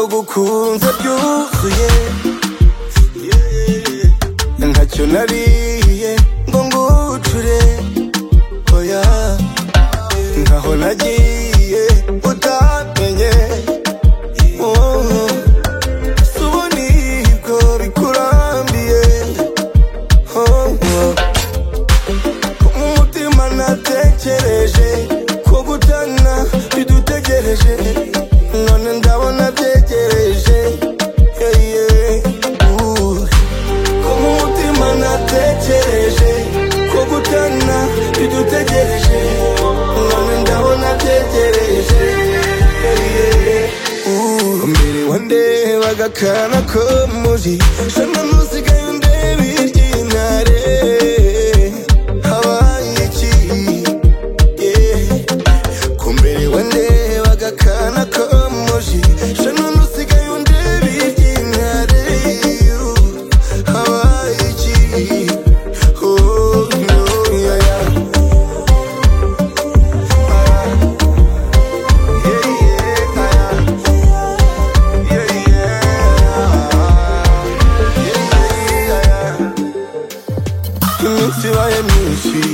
wumve byuzuye ntacyo nariye ngo ngucure oya nkaho nagiye utamenye Oh. Suboniko bikurambiye Oh, oh. umutima natekereje ko gutana bidutegereje none ndabona byegereje yeah, yeah. Uh. ko mu mutima natekereje ko gutana bidutegereje none ndabona byegereje yeah, yeah. Uh. mbere wandebaga akana ko muri shana nusigaye undeba iry'intare habaye iki yeah. ko mbere wandebaga akana ko muji sha none usigaye undeba iry'intare you. habaye iki oh, no, yeah, yeah. Yeah, yeah, yeah, yeah, yeah, yeah. iminsi ibaye myinshi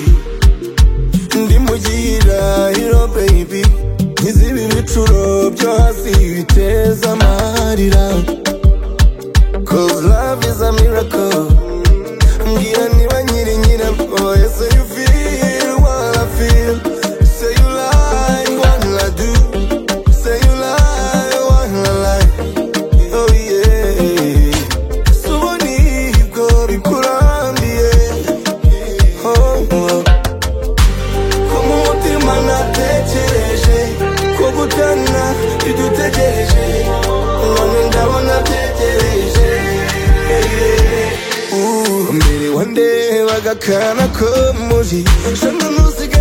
ndi mu gihirahiro baby nkizibi ibicuro byo hasi biteza amarira cause love is a miracle mbwira niba nyiri nyira mboye so you feel what I feel say you like what I do say you like what I like oh yeah Subona ibwo bikurambiye Oh, oh. ko mu mutima natekereje ko gutana bidutegereje none ndabona byegereje Uh, mbere wandebaga akana ko muri shana nusigaye